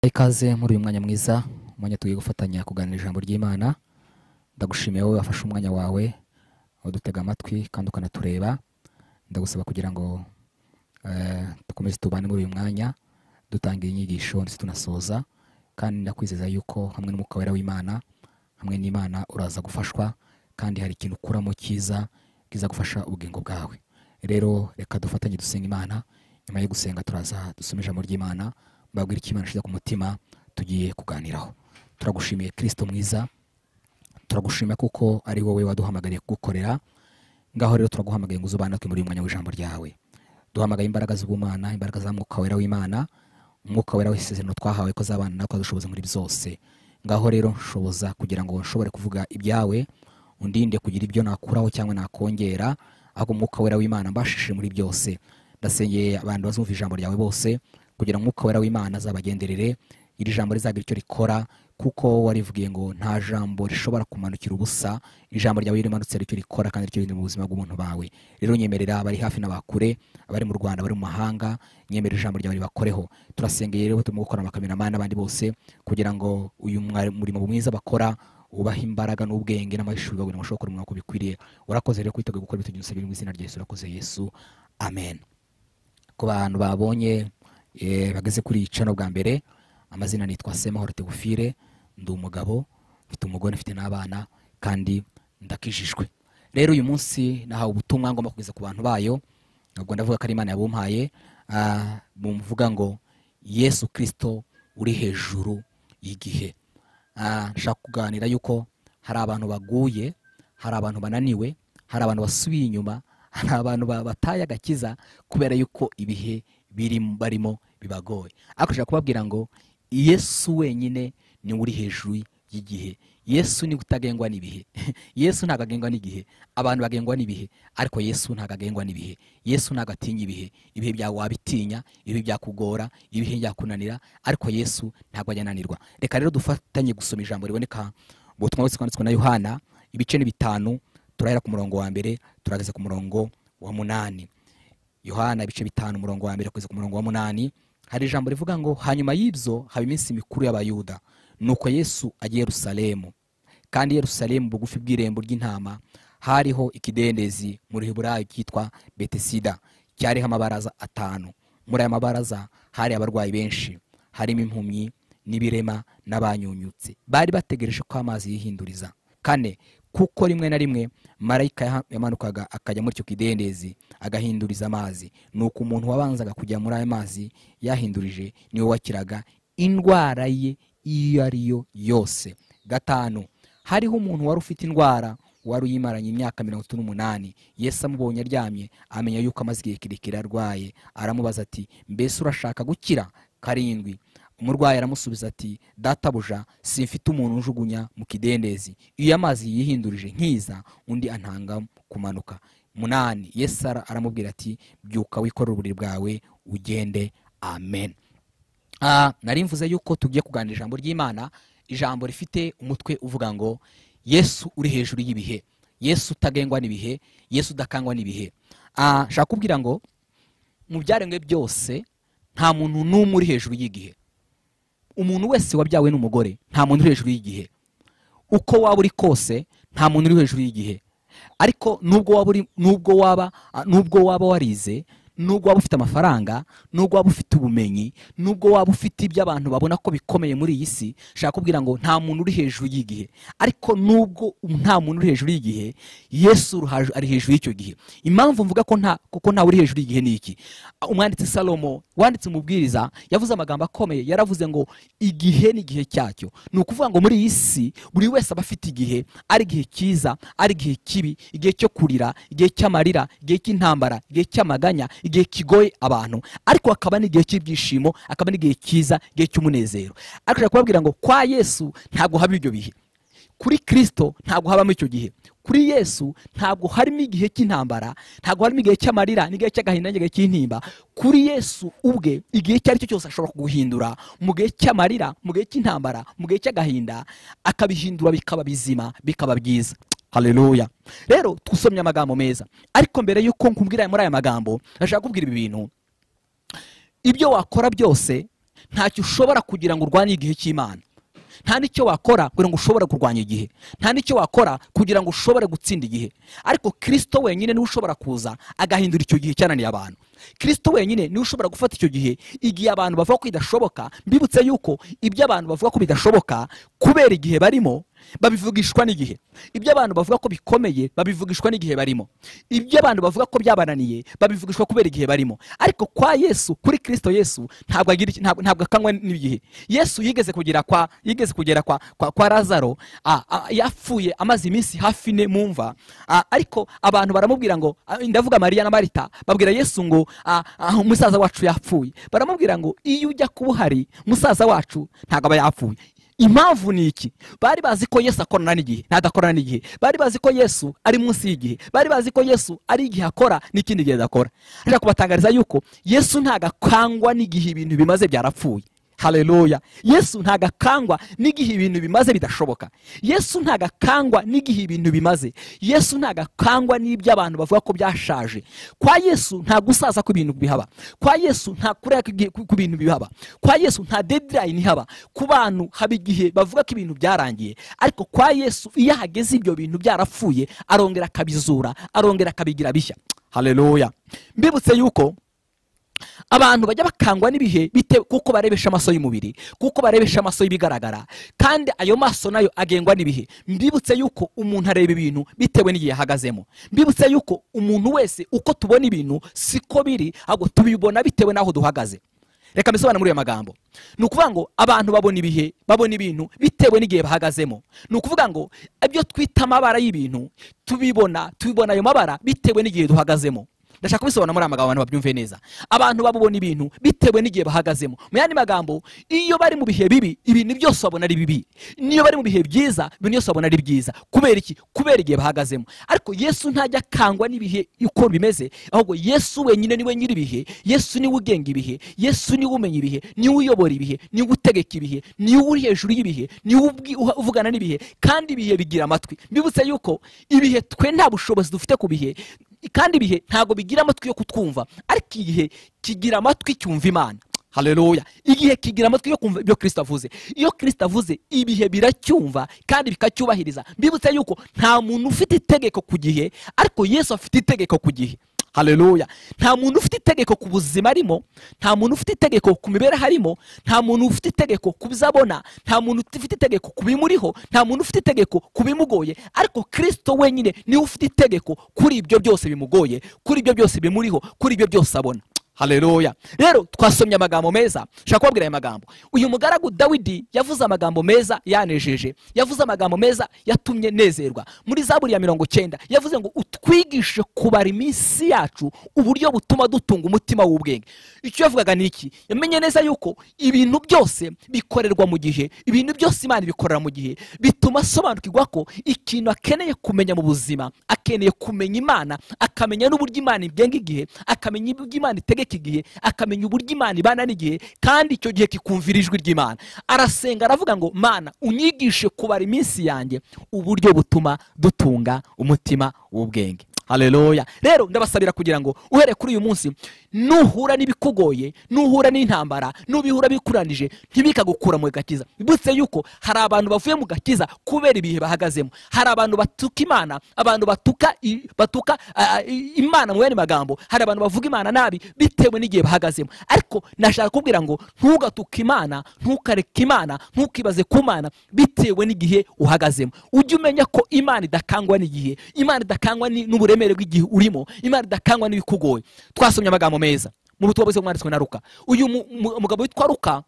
ikaze muri uyu mwanya mwiza umwanya tugiye gufatanya kuganira ijambo ry'imana ndagushimiye wowe wafashe umwanya wawe udutega amatwi kandi ukanatureba ndagusaba kugira ngo eh, dukomeze tubane muri uyu mwanya dutanga inyigisho ndetse tunasoza kandi ndakwizeza yuko hamwe n'umwuka wera w'imana hamwe n'imana uraza gufashwa kandi hari ikintu ukuramo cyiza kiza gufasha ubugingo bwawe rero reka dufatanye dusenga imana nyuma yo gusenga turaza dusome ijambo ry'imana mbabwira icyo imana ishyize ku mutima tugiye kuganiraho turagushimiye kirisito mwiza turagushima kuko ari wowe waduhamagariye kugukorera ngaho rero turaguhamagaye ngo uzubane natwe muri uyu mwanya w'ijambo ryawe duhamagaye imbaraga z'ubumana imbaraga za mwuka wera w'imana umwuka wera w'isezerano twahawe ko azabana natwe adushoboza muri byose ngaho rero nshoboza kugira ngo nshobore kuvuga ibyawe undinde kugira ibyo nakuraho cyangwa nakongera ahubwo umwuka wera w'imana mbashishije muri byose ndasengeye abantu bazumva ijambo ryawe bose kugira ngo umwuka wera w'imana azabagenderere iri jambo rizagira icyo rikora kuko warivugiye ngo nta jambo rishobora kumanukira ubusa ijambo ryawe iyo rimanutse hari icyo rikora kandi ricyo riri mu buzima bw'umuntu bawe rero nyemerera abari hafi n'abakure abari mu rwanda abari mu mahanga nyemerera ijambo ryawe ribakoreho turasengeye rero turimo gukora amakameramani n'abandi bose kugira ngo uyu mwari- murimo mwiza bakora ubaha imbaraga n'ubwenge n'amahishuri babona bashobora gukora umwaka bikwiriye urakoze rero kwiteguye gukora ibitegerezo biri mu izina rya yesu urakoze yesu amen ku bantu babonye eh, bageze kuri cano bwa mbere amazina nitwa semahoro tegufire ndi umugabo mfite umugore mfite n'abana kandi ndakijijwe rero uyu munsi nahawe ubutumwa ngomba kugeza ku bantu bayo ntabwo ndavuga ko ari imana yabumpaye ah, bumvuga ngo yesu kirisito uri hejuru y'igihe Ah, nshaka kuganira yuko hari abantu baguye hari abantu bananiwe hari abantu basubiye inyuma hari abantu ba- bataye agakiza kubera yuko ibihe biri barimo bibagoye ariko nshaka kubabwira ngo yesu wenyine niwe uri hejuru y'igihe yesu niwe utagengwa n'ibihe yesu ntabwo agengwa n'igihe abantu bagengwa n'ibihe ariko yesu ntabwo agengwa n'ibihe yesu ntabwo atinya ibihe ibihe byawe wabitinya ibihe byakugora ibihe byakunanira ariko yesu ntabwo ajya ananirwa reka rero dufatanye gusoma ijambo riboneka mu butumwa bwose bwanditswe na yohana ibice ni bitanu turahera ku murongo wa mbere turageza ku murongo wa munani yohana ibice bitanu umurongo wa mbere kugeza ku murongo wa munani hari ijambo rivuga ngo hanyuma y'ibyo haba iminsi mikuru y'abayuda nuko yesu ajya i yerusalemu kandi yerusalemu bugufi bw'irembo ry'intama hariho ikidendezi muri hiburayo cyitwa betesida cyariho amabaraza atanu muri aya mabaraza hari abarwayi benshi harimo impumyi n'ibirema n'abanyunyutse bari bategereje ko amazi yihinduriza kane kuko rimwe na rimwe marayika yaha- yamanukaga akajya muri icyo kidendezi agahinduriza amazi nuko umuntu wabanzaga kujya muri ayo mazi yahindurije niwe wakiraga indwara ye iyo ari yo yose gatanu hariho umuntu wari ufite indwara wari uyimaranye imyaka mirongo itatu n'umunani yesu amubonye aryamye amenya yuko amaze igihe kirekire arwaye aramubaza ati mbese urashaka gukira karindwi umurwayi aramusubiza ati databuja simfite umuntu unjugunya mu kidendezi iyo amazi yihindurije nkiza undi antanga kumanuka munani yesu ara- aramubwira ati byuka wikorere uburiri bwawe ugende amen Ah, nari mvuze yuko tugiye kuganira ijambo ry'imana ijambo rifite umutwe uvuga ngo yesu uri hejuru y'ibihe yesu utagengwa n'ibihe yesu udakangwa n'ibihe Ah, nshaka kubwira ngo mu byaremwe byose nta muntu n'umwe uri hejuru y'igihe umuntu wese wabyawe n'umugore nta muntu uri hejuru y'igihe uko waba uri kose nta muntu uri hejuru y'igihe ariko nubwo waba uri nubwo waba nubwo waba warize nubwo waba ufite amafaranga nubwo waba ufite ubumenyi nubwo waba ufite ibyo abantu babona ko bikomeye muri iyi si shaka kubwira ngo nta muntu uri hejuru y'igihe ariko nubwo nta muntu uri hejuru y'igihe yesu uruhaje- ari hejuru y'icyo gihe impamvu mvuga ko nta kuko ntawe uri hejuru y'igihe ni iki umwanditsi salomo wanditse umubwiriza yavuze amagambo akomeye yaravuze ngo igihe n'igihe cyacyo ni ukuvuga ngo muri iyi si buri wese aba afite igihe ari igihe cyiza ari igihe kibi igihe cyo kurira igihe cy'amarira igihe cy'intambara igihe cy'amaganya igihe kigoye abantu ariko hakaba n'igihe cy'ibyishimo hakaba n'igihe cyiza igihe cy'umunezero ariko nshaka kubabwira ngo kwa yesu ntabwo haba ibyo bihe kuri kirisito ntabwo habamo icyo gihe kuri yesu ntabwo harimo igihe cy'intambara ntabwo harimo igihe cy'amarira n'igihe cy'agahinda n'igihe cy'intimba kuri yesu ubwe igihe icyo ari cyo cyose ashobora kuguhindura mu gihe cy'amarira mu gihe cy'intambara mu gihe cy'agahinda akabihindura bikaba bizima bikaba byiza haleluya rero twusomye amagambo meza ariko mbere y'uko nkubwira muri aya magambo ndashaka kubwira ibi bintu ibyo wakora byose ntacyo ushobora kugira ngo urwanye igihe cy'imana nta n'icyo wakora kugira ngo ushobore kurwanya igihe nta n'icyo wakora kugira ngo ushobore gutsinda igihe ariko kirisito wenyine niwe ushobora kuza agahindura icyo gihe cyananiye abantu kirisito wenyine niwe ushobora gufata icyo gihe igihe abantu bavuga ko bidashoboka mbibutse yuko ibyo abantu bavuga ko bidashoboka kubera igihe barimo babivugishwa n'igihe ibyo abantu bavuga ko bikomeye babivugishwa n'igihe barimo ibyo abantu bavuga ko byabananiye babivugishwa kubera igihe barimo ariko kwa yesu kuri kirisito yesu ntabwo agira iki- ntabwo ntabwo akanywa n'igihe yesu yigeze kugera kwa yigeze kugera kwa kwa, kwa lazaro a- a- yapfuye amaze iminsi hafi ine mu mva a- ariko abantu baramubwira ngo a, ndavuga mariya na marita babwira yesu ngo a- a, musaza wacu yapfuye baramubwira ngo iyo ujya kuba uhari musaza wacu ntabwo aba yapfuye impamvu ni iki bari bazi ko yesu akorana n'igihe ntadakorana n'igihe bari bazi ko yesu ari munsi y'igihe bari bazi ko yesu ari igihe akora n'ikindi gihe adakora reka kubatangariza yuko yesu ntabwo akangwa n'igihe ibintu bimaze byarapfuye haleluya yesu ntabwo akangwa n'igihe ibintu bimaze bidashoboka yesu ntabwo akangwa n'igihe ibintu bimaze yesu ntabwo akangwa n'ibyo abantu bavuga ko byashaje kwa yesu nta gusaza kw'ibintu bihaba kwa yesu nta kurera kw'igihe- ku bintu bihaba kwa yesu nta dedirayini ihaba ku bantu haba igihe bavuga ko ibintu byarangiye ariko kwa yesu iyo ahageze ibyo bintu byarapfuye arongera akabizura arongera akabigira bishya haleluya mbibutse yuko abantu bajya bakangwa n'ibihe bitewe kuko barebesha amaso y'umubiri kuko barebesha amaso y'ibigaragara kandi ayo maso nayo agengwa n'ibihe mbibutse yuko umuntu areba ibintu bitewe n'igihe ahagazemo mbibutse yuko umuntu wese uko tubona ibintu siko biri ahubwo tubibona bitewe n'aho duhagaze reka mbisobanure muri ayo magambo ni ukuvuga ngo abantu babona ibihe babona ibintu bitewe n'igihe bahagazemo ni ukuvuga ngo ibyo twita amabara y'ibintu tubibona tubibona ayo mabara bitewe n'igihe duhagazemo ndashaka kubisobanura muri aya magambo abantu babyumve neza abantu babona ibintu bitewe n'igihe bahagazemo mu yandi magambo iyo bari mu bihe bibi ibintu byose babona ari bibi n'iyo bari mu bihe byiza ibintu byose babona ari byiza kubera iki kubera igihe bahagazemo ariko yesu ntajya akangwa n'ibihe uko bimeze ahubwo yesu wenyine niwe nyiri ibihe yesu niwe ugenga ibihe yesu niwe umenya ibihe niwe uyobora ibihe niwe utegeka ibihe niwe uri hejuru y'ibihe niwe ubwi- uha- uvugana n'ibihe kandi ibihe bigira amatwi mbibutse yuko ibihe twe nta bushobozi dufite ku bihe kandi ibihe ntabwo bigira amatwi yo kutwumva ariko igihe kigira amatwi cyumva imana haleluya igihe kigira amatwi yo kumva ibyo kirisito avuze iyo kirisito avuze ibihe biracyumva kandi bikacyubahiriza mbibutse yuko nta muntu ufite itegeko ku gihe ariko yesu afite itegeko ku gihe haleluya nta muntu ufite itegeko ku buzima arimo nta muntu ufite itegeko ku mibereho arimo nta muntu ufite itegeko ku bizabona nta muntu ufite itegeko ku bimuriho nta muntu ufite itegeko ku bimugoye ariko kirisito wenyine niwe ufite itegeko kuri ibyo byose bimugoye kuri ibyo byose bimuriho kuri ibyo byose abona haleluya rero twasomye amagambo meza nshaka kubabwira aya magambo uyu mugaragu dawidi yavuze amagambo meza yanejeje yavuze amagambo meza yatumye nezerwa muri zaburi ya mirongo cyenda yavuze ngo utwigishe kubara iminsi yacu uburyo butuma dutunga umutima w'ubwenge icyo yavugaga ni iki yamenye neza yuko ibintu byose bikorerwa mu gihe ibintu byose imana ibikorera mu gihe bituma asobanukirwa ko ikintu akeneye kumenya mu buzima akeneye kumenya imana akamenya n'uburyo imana igenga igihe akamenya uburyo imana itegeka igihe akamenya uburyo imana ibana n'igihe kandi icyo gihe kikumvira ijwi ry'imana arasenga aravuga ngo mana unyigishe kubara iminsi yanjye uburyo butuma dutunga umutima w'ubwenge haleluya rero ndabasabira kugira ngo uhereye kuri uyu munsi nuhura n'ibikugoye nuhura n'intambara nubihura bikuranije ntibikagukura mu gakiza butse yuko hari abantu bavuye mu gakiza kubera ibihe bahagazemo hari abantu batuka imana abantu batuka i- batuka ah, ah, i- imana mu yandi magambo hari abantu bavuga imana nabi bitewe n'igihe bahagazemo ariko nashaka kubwira ngo ntugatuke imana ntukareke imana ntukibaze ku mana bitewe n'igihe uhagazemo ujye umenya ko imana idakangwa n'igihe imana idakangwa ni- n'uburemere bw'igihe urimo imana idakangwa n'ibikugoye twasomye amagambo meza mu butumwa bwiza bwanditswe na ruka uyu mu- mu- umugabo witwa ruka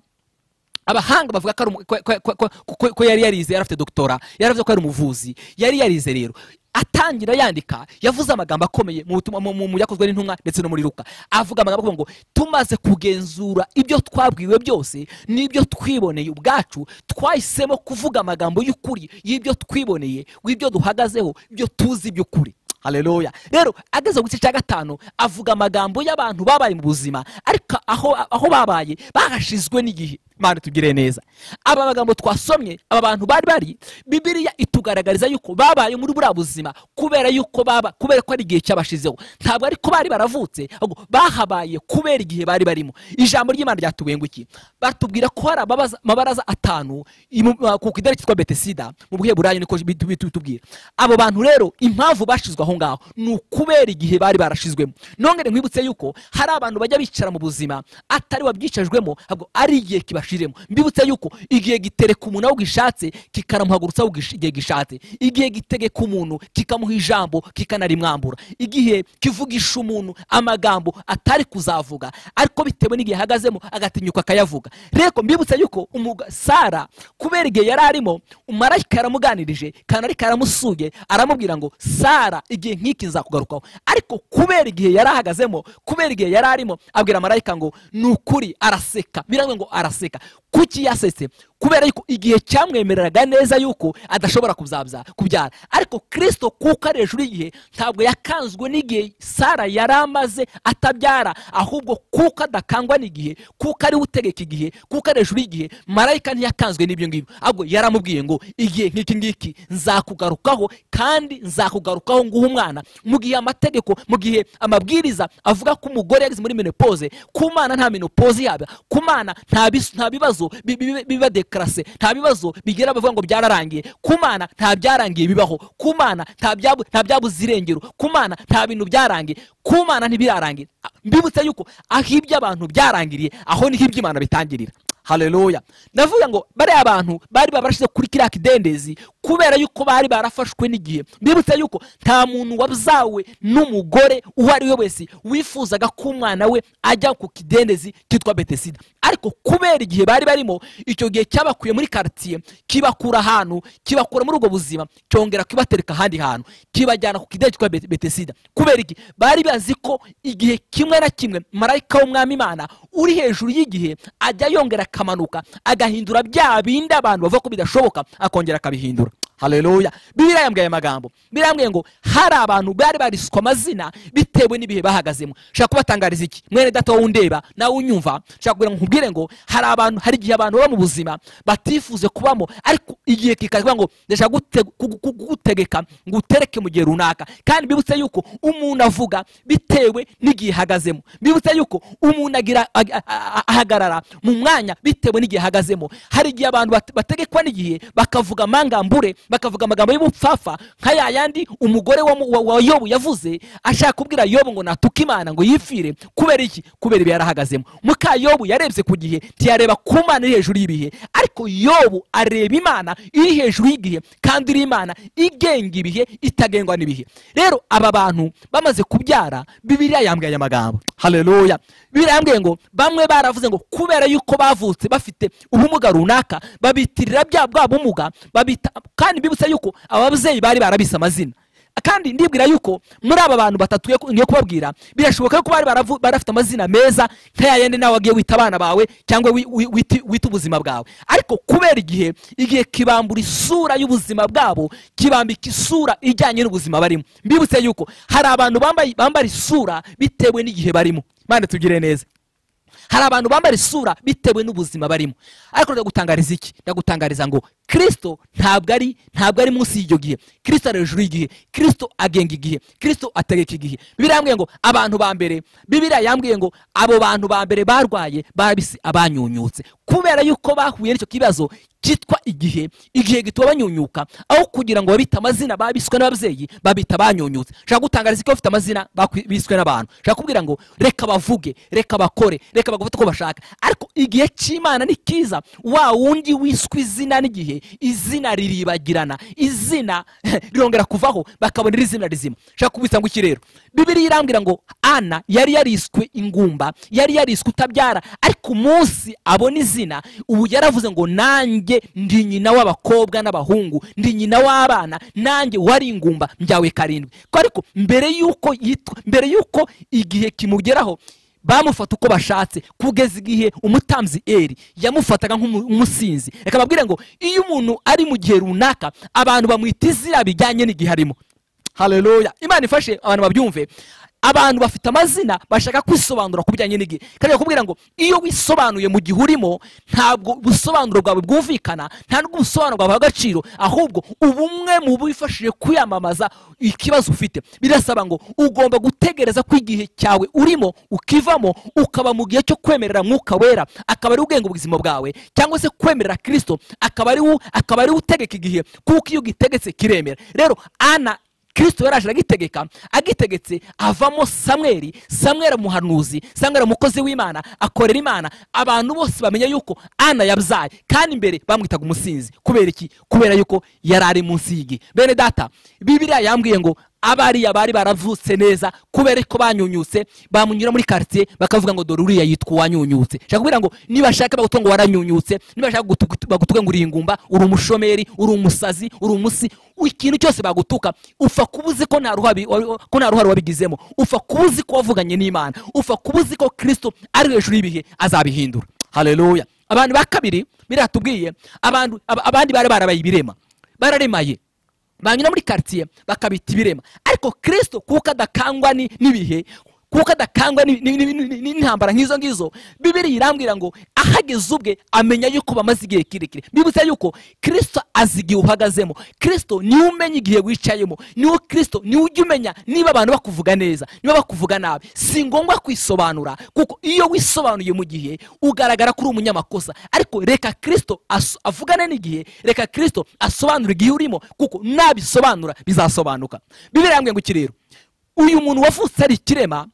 abahanga bavuga ko ari umu- ko- ko- ko- ko- ko yari yarize yari afite dogitora yari avuze ko ari umuvuzi yari yarize rero atangira yandika yavuze amagambo akomeye mu butumwa- mu- mu- mu byakozwe n'intumwa ndetse no muri ruka avuga amagambo avuga ngo tumaze kugenzura ibyo twabwiwe byose n'ibyo twiboneye ubwacu twahisemo kuvuga amagambo y'ukuri y'ibyo twiboneye w'ibyo duhagazeho ibyo tuzi by'ukuri haleluya rero ageze ku gice cya gatanu avuga amagambo y'abantu babaye mu buzima ariko aho, aho babaye bahashizwe n'igihe mana tugire neza aba magambo twasomye aba bantu bari bari bibiliya itugaragariza yuko babaye muri buriya buzima kubera yuko baba kubera ko ari igihe cyabashizeho ntabwo ariko bari baravutse ahubwo bahabaye kubera igihe bari barimo ijambo ry'imana ryatubengukiye batubwira ko hari ababaza- amabaraza atanu imu- uh, ku idari cyitwa betesida mu bwiheburayo niko bitu- bitu- bitubwira abo bantu rero impamvu bashizwe aho ngaho ni ukubera igihe bari barashizwemo nongere nkwibutse yuko hari abantu bajya bicara mu buzima atari wabyicajwemo ahubwo ari igihe kibashiremo mbibutse yuko igihe gitereka umuntu aho gishatse kikaramuhagurutsa aho gish- igihe gishatse igihe gitegeka umuntu kikamuha ijambo kikanarimwambura igihe kivugisha umuntu amagambo atari kuzavuga ariko bitewe n'igihe ahagazemo agatinyuka akayavuga rero mbibutse yuko umuga- sara kubera igihe yari arimo umarayika yaramuganirije kandi ariko yaramusuye aramubwira ngo sara igihe nk'iki nzakugarukaho ariko kubera igihe yari ahagazemo kubera igihe yari arimo abwira marayika ngo ni ukuri araseka biravuga ngo araseka kuki yasetse kubera yuko igihe cyamwemereraga neza yuko adashobora kuzabya kubyara ariko kirisito kuko ari hejuru y'igihe ntabwo yakanzwe n'igihe sara yari amaze atabyara ahubwo kuko adakangwa n'igihe kuko ari we utegeka igihe kuko ari hejuru y'igihe marayika ntiyakanzwe n'ibyo ngibyo ahubwo yaramubwiye ngo igihe nk'iki ngiki nzakugarukaho kandi nzakugarukaho nguha umwana mu gihe amategeko mu gihe amabwiriza avuga ko umugore yageze muri menopause ku mana nta menopause yaba ku mana nta bis- nta bibazo bi- bi- biba dekarase nta bibazo bigera bavuga ngo byararangiye ku mana nta byarangiye bibaho ku mana nta byabu- nta byabuze irengero ku mana nta bintu byarangiye ku mana ntibirarangira Ah, mbibutse yuko aho iby'abantu byarangiriye aho niho iby'imana bitangirira haleluya ndavuga ngo bariya bantu bari barashize kuri kiriya kidendezi kubera yuko bari barafashwe n'igihe mbibutse yuko nta muntu wabyawe n'umugore uwo ari we wese wifuzaga ko umwana we ajya ku kidendezi cyitwa betesida ariko kubera igihe bari barimo icyo gihe cyabakuye muri karitsiye kibakura ahantu kibakura muri ubwo buzima cyongera kibatereka ahandi hantu kibajyana ku kidendezi cyitwa Bet- betesida kubera iki bari bazi ko igihe kimwe na kimwe marayika w'umwami imana uri hejuru y'igihe ajya yongera akamanuka agahindura bya bindi abantu bavuga ko bidashoboka akongera akabihindura haleluya bibiliya yambwiye aya magambo bibiliya yambwiye ngo hari abantu bari bariswe amazina bitewe n'ibihe bahagazemo nshaka kubatangariza iki mwene data wowe undeba nawe unyumva nshaka kugira ngo nkubwire ngo hari abantu hari igihe abantu baba mu buzima batifuje kubamo ariko igihe kikavuga ngo ndashaka gute- kugu- kugu- kugutegeka ngo utereke mu gihe runaka kandi bibutse yuko umuntu avuga bitewe n'igihe ahagazemo bibutse yuko umuntu agira ag- a- a- ahagarara mu mwanya bitewe n'igihe ahagazemo hari igihe abantu bat- bategekwa n'igihe bakavuga amangambure bakavuga amagambo y'ubupfafa nka ya yandi umugore wa, mu- wa, wa yobu yavuze ashaka kubwira yobu ngo natuka imana ngo yipfire kubera iki kubera ibi yarahagazemo muka yobu yarebye ku gihe ntiyareba ku mana iri hejuru y'ibihe ariko yobu areba imana iri hejuru y'igihe kandi iri imana igenga ibihe itagengwa n'ibihe rero aba bantu bamaze kubyara bibiliya yambwiye aya magambo haleluya bibiliya yambwiye ngo bamwe baravuze ngo kubera yuko bavutse bafite ubumuga runaka babitirira bya bwa bumuga babita kandi bibutse yuko ababyeyi bari barabise amazina kandi ndibwira yuko muri aba bantu batatu ngiye ku- ngiye kubabwira birashoboka yuko bari baravu- barafite amazina meza nka ya yandi nawe wagiye wita abana bawe cyangwa wi- wi- witi- wita ubuzima bwawe ariko kubera igihe igihe kibambura isura y'ubuzima bwabo kibambika isura ijyanye n'ubuzima barimo mbibutse yuko hari abantu bambaye- bambara isura bitewe n'igihe barimo mande tugire neza hari abantu bambara isura bitewe n'ubuzima barimo ariko ndagutangariza iki ndagutangariza ngo kirisito ntabwo ari ntabwo ari munsi y'icyo gihe kirisito ari hejuru y'igihe kirisito agenga igihe kirisito ategeka igihe bibiriya yambwiye ngo abantu ba mbere bibiriya yambwiye ngo abo bantu ba mbere barwaye barabise abanyunyutse kubera yuko bahuye n'icyo kibazo cyitwa igihe igihe gituma banyunyuka aho kugira ngo babite amazina babiswe n'ababyeyi babita abanyunyutse nshaka gutangariza ko bafite amazina bakwi- biswe n'abantu nshaka kubwira ngo reka bavuge reka bakore reka bagafata uko bashaka ariko igihe cy'imana ni kiza wa wundi wiswe izina n'igihe izina riribagirana izina rirongera kuvaho bakabonera izina rizima nshaka kubitsa ngo iki rero bibiri irambwira ngo ana yari yariswe ingumba yari yariswe utabyara ariko umunsi abona izina ubu yaravuze ngo nanjye ndi nyina w'abakobwa n'abahungu ndi nyina w'abana nanjye wari ingumba mbyawe karindwi ko ariko mbere y'uko yitwa mbere y'uko igihe kimugeraho bamufata uko bashatse kugeza igihe umutambyi eri yamufataga nk'umusinzi reka babwire ngo iyo umuntu ari mu gihe runaka abantu bamwita izina bijyanye n'igihe arimo haleluya imana ifashe abantu babyumve abantu bafite amazina bashaka kwisobanura ku bijyanye n'igihe kandi bakubwira ngo iyo wisobanuye mu gihe urimo ntabwo ubusobanuro bwawe bwumvikana nta n'ubwo ubusobanuro bwawe agaciro ahubwo ubumwe mu bifashije kwiyamamaza ikibazo ufite birasaba ngo ugomba gutegereza ko igihe cyawe urimo ukivamo ukaba mu gihe cyo kwemerera mwuka wera akaba ari ubwenge ubuzima bwawe cyangwa se kwemerera kirisito akaba ari wo- akaba ari we utegeka igihe kuko iyo ugitegetse kiremera rero ana kirisito yaraje aragitegeka agitegetse avamo samweri samweri umuhanuzi samweri umukozi w'imana akorera imana abantu bose bamenya yuko ana yabyaye kandi imbere bamwitaga umusinzi kubera iki kubera yuko yari ari munsi y'igi bene data bibiriya yambwiye ngo abariya bari baravutse neza kubera ko banyunyutse bamunyura muri karitsiye bakavuga ngo dore uriya yitwa uwanyunyutse shaka kubwira ngo nibashaka bagutuga ngo waranyunyutse nibashaka gutu- bagutuga ngo uri ingumba uri umushomeri uri umusazi uri umusi ikintu cyose bagutuka upfa kuba uzi ko nta ruhare wa- ko nta ruhare wabigizemo upfa kuba uzi ko wavuganye n'imana upfa kuba uzi ko kirisito ari hejuru y'ibihe azabihindura haleluya abantu ba kabiri biriya tubwiye abantu ab- abandi bari barabaye ibirema bararemaye banyura muri karitsiye bakabita ibirema ariko kirisito kuko adakangwa ni- n'ibihe kuko adakangwa ni- ni- ni- ni- ni- n'intambara nk'izo ngizo bibiri irambwira ngo ahageze ubwe amenya yuko bamaze igihe kirekire bibutsa yuko kirisito azi igihe uhagazemo kirisito niwe umenya igihe wicayemo niwe kirisito niwe ujya umenya niba abantu bakuvuga neza niba bakuvuga nabi si ngombwa kwisobanura kuko iyo wisobanuye mu gihe ugaragara ko uri umunyamakosa ariko reka kirisito aso- avugane n'igihe reka kirisito asobanure igihe urimo kuko nabisobanura bizasobanuka bibiri yambwiye ngo iki rero uyu muntu wavutse ari ikirema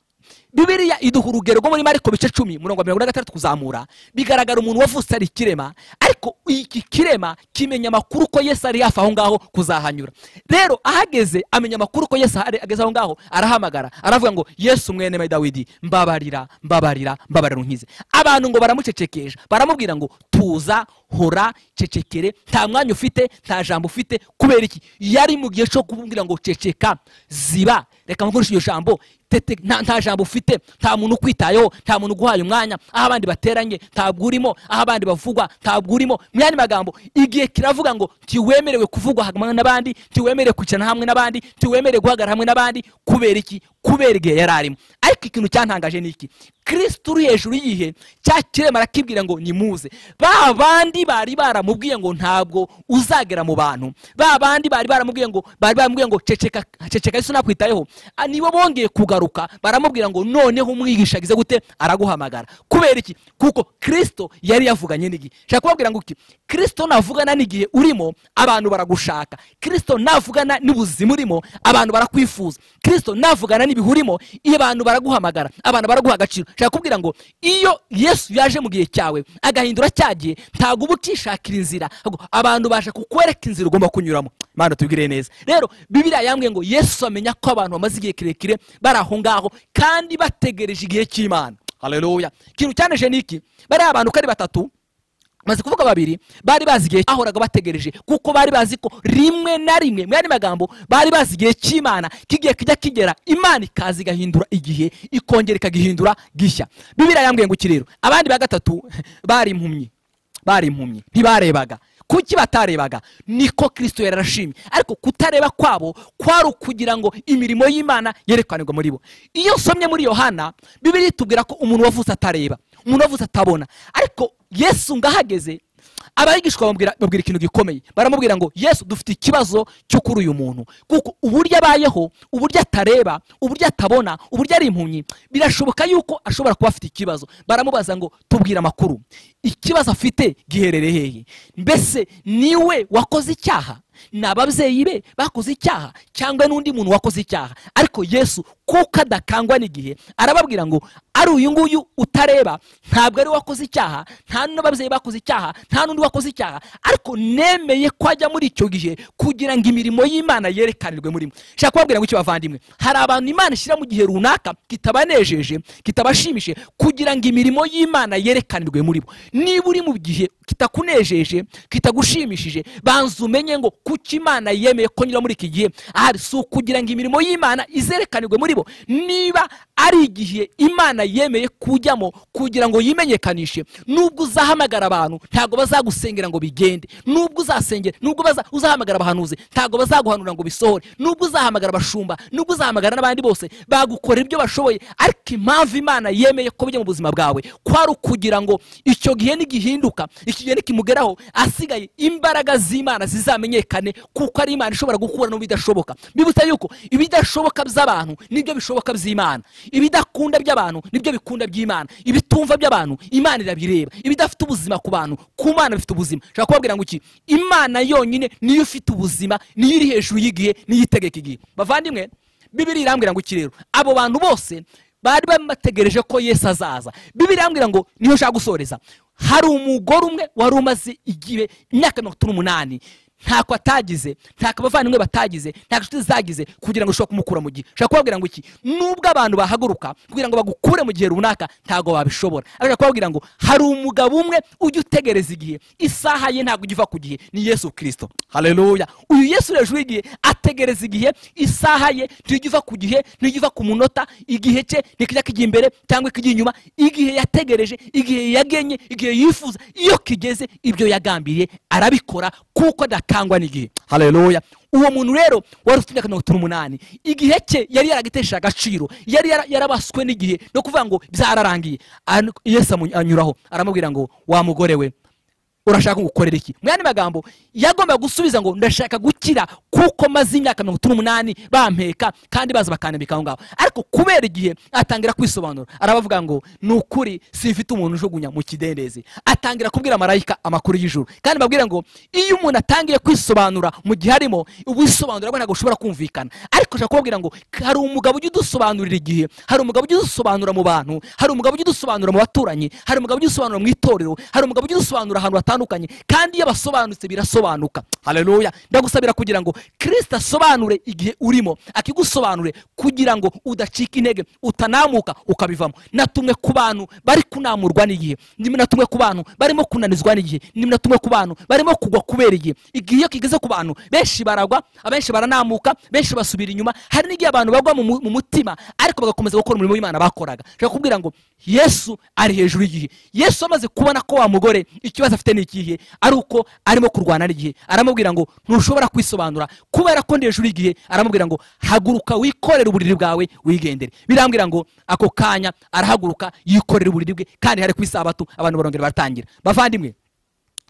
bibiriya iduha urugero rwo muri mariko bice cumi mirongo mirongo ine na gatandatu kuzamura bigaragara umuntu wavutse ari ikirema ariko iki kirema kimenya amakuru ko yesu ari hafi aho ngaho kuzahanyura rero ahageze amenya amakuru ko yesu ahari- ageze aho ngaho arahamagara aravuga ngo yesu mwene wa dawidi mbabarira mbabarira mbabarira unkize abantu ngo baramucecekesha baramubwira ngo tuza hora cecekere nta mwanya ufite nta jambo ufite kubera iki yari mu gihe cyo kumubwira ngo ceceka ziba reka mukoreshe iryo jambo tete nta, nta jambo ufite nta muntu ukwitayeho nta muntu uguhaye umwanya aho abandi bateranye ntabwo urimo aho abandi bavugwa ntabwo urimo mu yandi magambo igihe kiravuga ngo ntiwemerewe kuvugwa hamwe n'abandi ntiwemerewe kwicarana hamwe n'abandi ntiwemerewe guhagarara hamwe n'abandi kubera iki kubera igihe yari arimo ariko ikintu cyantangaje ni iki kirisito uri hejuru y'ihe cya kirema arakibwira ngo nimuze ba bandi bari baramubwiye ngo ntabwo uzagera mu bantu ba bandi bari baramubwiye ngo bari baramubwiye ngo ceceka ceceka yesu nakwitayeho Ah, nibo bongeye kugaruka baramubwira ngo noneho umwigisha agize gute araguhamagara kubera iki kuko kirisito yari yavuganye n'igihe shaka kubabwira ngo iki kirisito navugana n'igihe urimo abantu baragushaka kirisito navugana n'ubuzima urimo abantu barakwifuza kirisito navugana n'ibihe urimo iyo abantu baraguhamagara abantu baraguha agaciro shaka kubwira ngo iyo yesu yaje mu gihe cyawe agahindura cya gihe ntabwo uba ukishakira inzira ahubwo abantu basha kukwereka inzira ugomba kunyuramo mana tubwire neza rero bibiriya yambwiye ngo yesu amenya ko abantu bamaze igihe kirekire bari aho ngaho kandi bategereje igihe cy'imana haleluya ikintu cyaneje ni iki bariya abantu uko ari batatu maze kuvuga babiri bari bazi igihe bahoraga bategereje kuko bari bazi ko rimwe na rimwe mu yandi magambo bari bazi igihe cy'imana k'igihe kijya kigera imana ikaza igahindura igihe ikongera ikagihindura gishya bibiriya yambwiye ngo iki rero abandi ba gatatu bari impumyi bari impumyi ntibarebaga kuki batarebaga niko kirisito yararashimye ariko kutareba kwabo kwari ukugira ngo imirimo y'imana yerekanirwe muri bo iyo usomye muri yohana bibiri itubwira ko umuntu wavutse atareba umuntu wavutse atabona ariko yesu ngahageze abigishwa bamubwira babwira ikintu gikomeye baramubwira ngo yesu dufite ikibazo cyo kuri uyu muntu kuko uburyo abayeho uburyo atareba uburyo atabona uburyo ari impumyi birashoboka yuko ashobora kuba afite ikibazo baramubaza ngo tubwire amakuru ikibazo afite giherereye hehe mbese niwe wakoze icyaha ni ababyeyi be bakoze icyaha cyangwa n'undi muntu wakoze icyaha ariko yesu kuko adakangwa n'igihe arababwira ngo ari uyu nguyu utareba ntabwo ari we wakoze icyaha nta n'ababyeyi bakoze icyaha nta n'undi wakoze icyaha ariko nemeye ko ajya muri icyo gihe kugira ngo imirimo y'imana yerekanirwe muri mwe shaka kubabwira ngo iki bavandimwe hari abantu imana ishyira mu gihe runaka kitabanejeje kitabashimishije kugira ngo imirimo y'imana yerekanirwe muri bo niba uri mu gihe kitakunejeje kitagushimishije banza umenye ngo kuki imana yemeye ko nyura muri iki gihe ahari si ukugira ngo imirimo y'imana izerekanirwe muri bo niba ari igihe imana yemeye kujyamo kugira ngo yimenyekanishe nubwo uzahamagara abantu ntabwo bazagusengera ngo bigende nubwo uzasengera nubwo baza- uzahamagara abahanuzi ntabwo bazaguhanura ngo bisohore nubwo uzahamagara abashumba nubwo uzahamagara n'abandi bose bagukorera ibyo bashoboye ariko impamvu imana yemeye ko bijya mu buzima bwawe kwari ukugira ngo icyo gihe nigihinduka iki gihe nikimugeraho asigaye imbaraga z'imana zizamenyekane kuko ari imana ishobora gukura no mu bidashoboka bibutsa yuko ibidashoboka by'abantu nibyo bishoboka by'imana ibidakunda by'abantu nibyo bikunda by'imana ibitumva by'abantu imana irabireba ibidafite ubuzima ku bantu ku mana bifite ubuzima nshaka kubabwira ngo iki imana yonyine niyo ifite ubuzima niyo iri hejuru y'igihe niyo itegeka igihe bavandimwe bibiri irambwira ngo iki rero abo bantu bose bari bategereje ko yesu azaza bibiri irambwira ngo niyo nshaka gusoreza hari umugore umwe wari umaze igihe imyaka mirongo itatu n'umunani ntako atagize ntako abavandimwe batagize ntako inshuti zagize kugira ngo ushobore kumukura mu gihe ushobora kubabwira ngo iki nubwo abantu bahaguruka kugira ngo bagukure mu gihe runaka ntabwo babishobora ariko kubabwira ngo hari umugabo umwe ujya utegereza igihe isaha ye ntabwo ujya iva ku gihe ni yesu kirisito hareruya uyu yesu hejuru y'igihe ategereza igihe isaha ye ntijya iva ku gihe ntijya iva ku munota igihe cye ntikijya kijya imbere cyangwa ikijya inyuma igihe yategereje igihe yagenye igihe yifuza iyo kigeze ibyo yagambiriye arabikora kuko adatangwa n'igihe hareruya uwo muntu rero wari ufite imyaka mirongo itatu n'umunani igihe cye yari yaragitesheje agaciro yari yara- yarabaswe n'igihe no kuvuga ngo byararangiye An- yesu amu- anyuraho aramubwira ngo wa mugore we urashaka gukorera iki mu yandi magambo yagombaga gusubiza ngo ndashaka gukira kuko maze imyaka mirongo itatu n'umunani bampeka kandi baza bakandambika aho ngaho ariko kubera igihe atangira kwisobanura arabavuga ngo ni ukuri simfite umuntu ujugunya mu kidendezi atangira kubwira marayika amakuru y'ijuru kandi babwira ngo iyo umuntu atangiye kwisobanura mu gihe arimo ubusobanura bwo ntabwo ushobora kumvikana ariko ushaka kubabwira ngo hari umugabo ujya udusobanurira igihe hari umugabo ujya udusobanura mu bantu hari umugabo ujya udusobanura mu baturanyi hari umugabo ujya udusobanura mu itorero hari umugabo ujya udusobanura ahantu hatandukanye kandi iyo basobanutse birasobanuka haleluya ndagusabira kugira ngo kirisita asobanure igihe urimo akigusobanure kugira ngo udacika intege utanamuka ukabivamo natumwe ku bantu bari kunamurwa n'igihe ndimo natumwe ku bantu barimo kunanizwa n'igihe ndimo natumwe ku bantu barimo kugwa kubera igihe igihe iyo kigeze ku bantu benshi baragwa abenshi baranamuka benshi basubira inyuma hari n'igihe abantu bagwa mu mu- mu mutima ariko bagakomeza gukora umurimo w'imana bakoraga nshaka kubwira ngo yesu ari hejuru y'igihe yesu amaze kubona ko wa mugore ikibazo afite ni ikihe ari uko arimo kurwana n'igihe aramubwira ngo ntushobora kwisobanura kubera ko ndi hejuru y'igihe aramubwira ngo haguruka wikorere uburiri bwawe wigendere birambwira ngo ako kanya arahaguruka yikorera uburiri bwe kandi hari ku isabato abantu barongera baratangira bavandimwe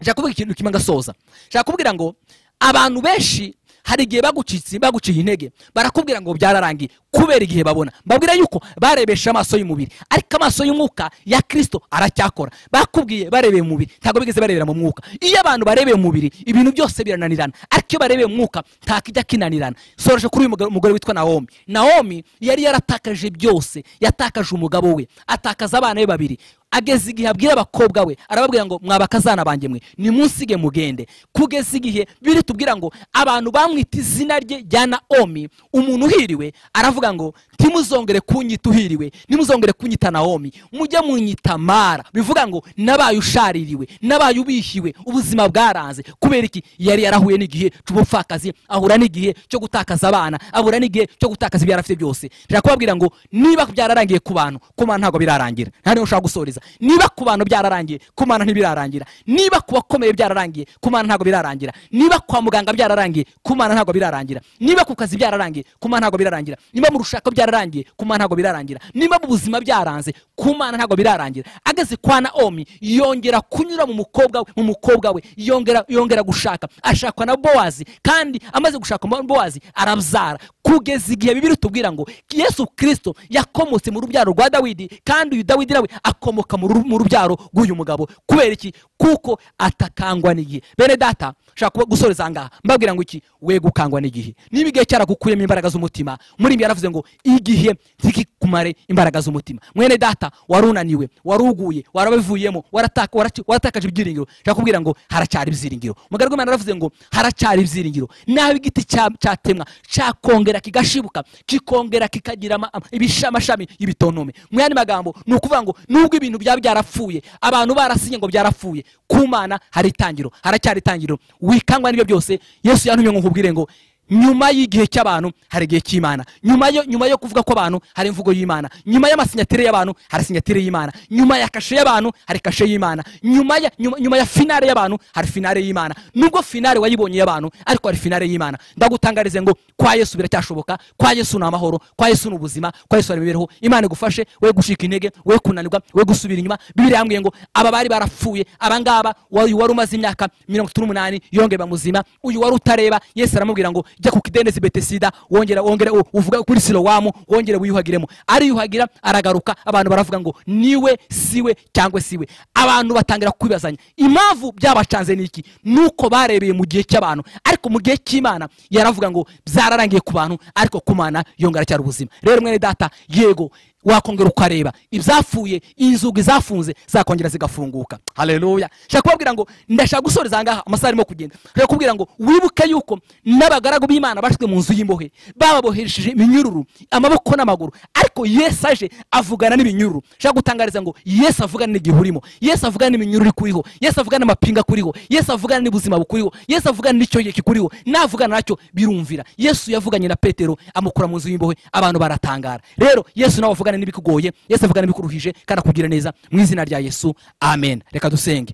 nshaka kuvuga ikintu kimwe ngasoza nshaka kubwira ngo abantu benshi hari igihe bagucitse baguciye intege barakubwira ngo byararangiye kubera igihe babona babwira yuko barebesha amaso y'umubiri ariko amaso y'umwuka ya kirisito aracyakora bakubwiye barebeye mu mubiri ntabwo bigeze barebera mu mwuka iyo abantu barebeye mu mubiri ibintu byose birananirana ariko iyo barebeye mu mwuka nta kijya kinanirana soroje kuri uyu mugore- mugore witwa nawomi nawomi yari yaratakaje byose yatakaje umugabo we atakaza abana be babiri ageza igihe abwira abakobwa we arababwira ngo mwabakazana banjye mwe nimunsige mugende kugeza igihe biri tubwira ngo abantu bamwita izina rye rya naomi umuntu uhiriwe aravuga ngo ntimuzongere kunyita uhiriwe ntimuzongere kunyita naomi mujye munyita mara bivuga ngo nabaye ushaririwe nabaye ubihiwe ubuzima bwaranze kubera iki yari yarahuye n'igihe cy'ubupfakazi ahura n'igihe cyo gutakaza abana ahura n'igihe cyo gutakaza ibyo yari afite byose nshaka kubabwira ngo niba byararangiye ku bantu ku mana ntabwo birarangira nta niyo ushaka gusoreza niba ku bantu byararangiye ku mana ntibirarangira niba ku bakomeye byararangiye ku mana ntabwo birarangira niba kwa muganga byararangiye ku mana ntabwo birarangira niba ku kazi byararangiye ku mana ntabwo birarangira niba mu rushaka byararangiye ku mana ntabwo birarangira niba mu buzima byaranze ku mana ntabwo birarangira ageze kwa naomi yongera kunyura mu mukobwa we mu mukobwa we yongera yongera gushaka ashakwa na bowazi kandi amaze gushaka mo- bowazi arabyara kugeza igihe bibiri tubwira ngo yesu kirisito yakomotse mu rubyaro rwa dawidi kandi uyu dawidi nawe akomoka mu ru- mu rubyaro rw'uyu mugabo kubera iki kuko atakangwa n'igihe bene data nshaka kuba- gusoreza aha ngaha mbabwira ngo iki we gukangwa n'igihe niba igihe cyaragukuyemo imbaraga z'umutima muri ibi yaravuze ngo igihe ntikikumare imbaraga z'umutima mwene data warunaniwe waruguye warabivuyemo warataka- waraki- waratakaje ibyiringiro nshaka kubwira ngo haracyari ibyiringiro umugaragu w'imana yaravuze ngo haracyari ibyiringiro naho igiti cya- cyatemwa cyakongera kigashibuka kikongera kikagira ama- ibisha- amashami y'ibitontome mu yandi magambo ni ukuvuga ngo nubwo ibintu byaba byarapfuye abantu barasinye ngo byarapfuye ku mana hari itangiro haracyari itangiro wikangwa n'ibyo byose yesu yantumye ngo nkubwire ngo nyuma y'igihe cy'abantu hari igihe cy'imana nyuma yo, nyuma yo kuvuga kw'abantu hari imvugo y'imana nyuma y'amasinyatire y'abantu hari sinyatire y'imana nyuma ya kashe y'abantu hari kashe y'imana nyuma ya, nyuma, nyuma ya finale y'abantu hari finale y'imana nubwo finale wayibonye y'abantu ariko hari finale y'imana ndagutangarize ngo kwa yesu biracyashoboka kwa yesu ni amahoro kwa yesu ni ubuzima kwa yesu hari imibereho imana igufashe we gushika intege we kunanirwa we gusubira inyuma bibiri yambwiye ngo aba bari barapfuye abangaba uyu wari umaze imyaka mirongo itatu n'umunani yongeye bamuzima uyu wari utareba yesu aramubwira ngo jya ku kidendezi betesida wongera wongera u- uvuga kuri silowamu wongere wiyuhagiremo ariyuhagira aragaruka abantu baravuga ngo niwe siwe cyangwa siwe abantu batangira kwibazanya impamvu byabacanze ni iki nuko barebeye mu gihe cy'abantu ariko mu gihe cy'imana yaravuga ngo byararangiye ku bantu ariko ku mana yongera cyari ubuzima rero mwene data yego wakongera ukareba ibyapfuye inzugi zafunze zakongera zigafunguka haleluya nshaka kubabwira ngo ndashaka gusoreza ahangaha amasaha arimo kugenda nshaka kubwira ngo wibuke yuko n'abagaragu b'imana bashyizwe mu nzu y'imbohe bababohesheje iminyururu amaboko n'amaguru ariko yesu aje avugana n'iminyururu nshaka gutangariza ngo yesu avugana n'igihe urimo yesu avugana n'iminyururu ikuriho yesu avugana n'amapinga akuriho yesu avugana n'ubuzima bukuriho yesu avugana n'icyo gihe kikuriho navugana nacyo birumvira yesu yavuganye na petero amukura mu nzu y'imbohe abantu baratangara rero yesu nawe avugana n'ibikugoye yesu avugana n'ibikuruhije kandi akugira neza mu izina rya yesu amen reka dusenge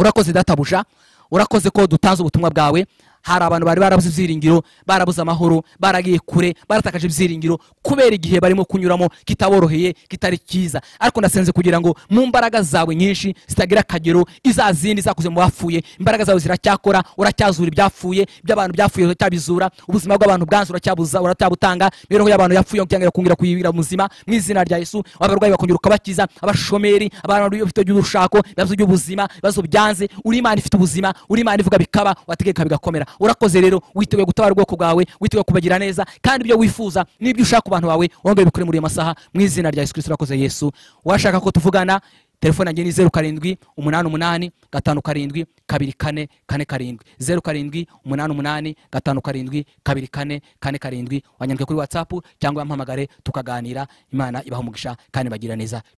urakoze databuja urakoze ko dutanze ubutumwa bwawe hari abantu bari barabuze ibyiringiro barabuze amahoro baragiye kure baratakaje ibyiringiro kubera igihe barimo kunyuramo kitaboroheye kitari cyiza ariko nasenze kugira ngo mu mbaraga zawe nyinshi zitagira akagero izazindi zakuze mu bapfuye imbaraga zawe ziracyakora uracyazura ibyapfuye by'abantu byapfuye uracyabizura ubuzima bw'abantu bwanze uracyabuza uracyabutanga imibereho y'abantu yapfuye cyangwa kongera kuyibira muzima mu izina rya yesu abarwayi bakongera ukabakiza abashomeri abantu bafite urushako ibibazo by'ubuzima ibibazo byanze uri imana ifite ubuzima uri imana ivuga bikaba wategeka bigakomera urakoze rero witeguye gutabara ubwoko bwawe witeguye kubagira neza kandi ibyo wifuza n'ibyo ushaka ku bantu bawe wongere bikore muri iyo masaha mu izina rya yesu kirisito urakoze yesu washaka ko tuvugana telefone yanjye ni zeru karindwi umunani umunani gatanu karindwi kabiri kane kane karindwi zeru karindwi umunani umunani gatanu karindwi kabiri kane kane karindwi wanyandike kuri watsapu cyangwa wampamagare tukaganira imana ibaha umugisha kandi bagira neza